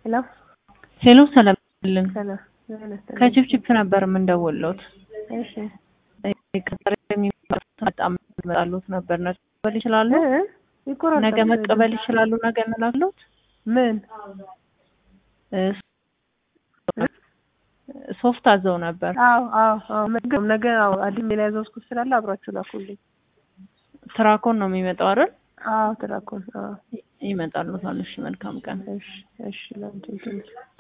ሄሎ ሄሎ ሰላም ይልን ሰላም ይመስገን። ከችፕችፕ ነበር የምንደውልዎት። እሺ ቀጠሮ የሚመጣ በጣም መጣሉት ነበር። ነገ መቀበል ይችላሉ? እ? ይቆራረጣል። ነገ መቀበል ይችላሉ? ነገ እንላሉት ምን ሶፍት አዘው ነበር። አዎ አዎ አዎ ነገ ነገ አዎ አዲስ ሌላ ያዘዝኩት ስላለ አብራችሁ ላኩልኝ። ትራኮን ነው የሚመጣው አይደል? አዎ ትላኩን። አዎ ይመጣሉ። እሺ መልካም ቀን። እሺ እሺ ላንቺ